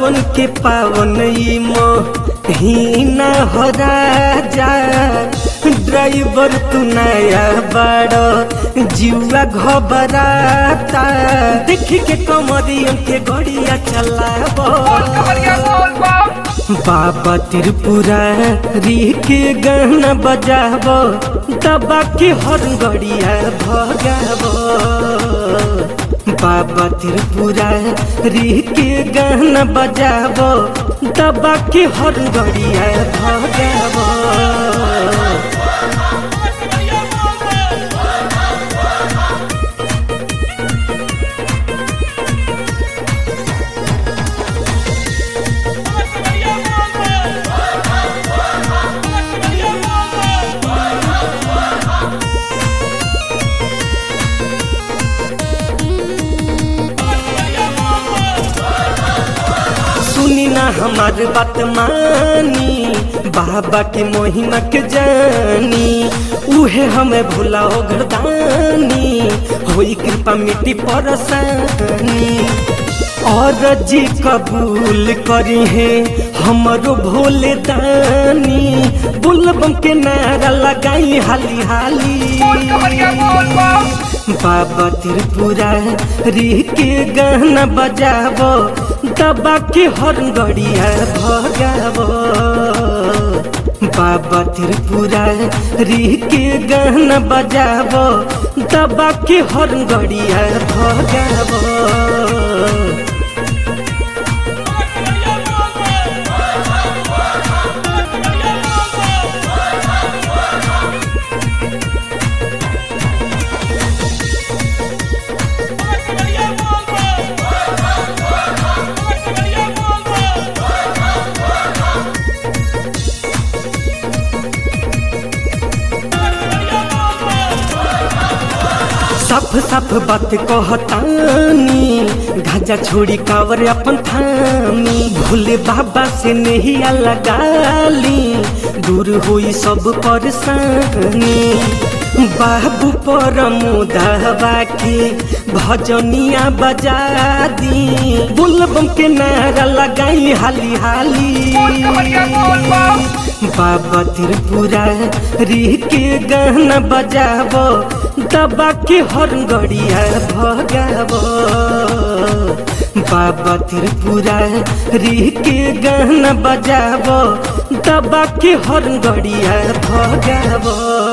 सावन के पावन ई महीना हो राजा ड्राइवर तू नया बड़ जुआ घबराता देख के कमरियन के गड़िया चलाबो बाबा त्रिपुरारी के गाना बजाबो दबा के हर गड़िया भगाबो बाबा त्रिपुरारी के गाना बजाबो दबा के हर गड़िया भगाबो सुनी ना हमार बात मानी बाबा के महिमा के जानी उहे हमें भुलाओ घरदानी होई कृपा मिट्टी परसानी और जी कबूल करी है हमरो भोले दानी बुलबम के नारा लगाई हाली हाली बाबा त्रिपुरा री के गाना बजाबो दबा के हर गड़िया भगाबो बाबा त्रिपुरा री के गाना बजाबो दबा के हर गड़िया भगाबो सफ सफ बात कहतानी गाजा छोड़ी कावर अपन थामी भोले बाबा से नहीं लगाली दूर हुई सब परेशानी बाबू पर मुदावा के भजनिया बजा दी बुलबम के नारा लगाई हाली हाली बाबा त्रिपुरा री के गाना बजाबो दबा के हर गड़िया भगाबो बाबा त्रिपुरा री के गाना बजाबो दबा के हर गड़िया भगाबो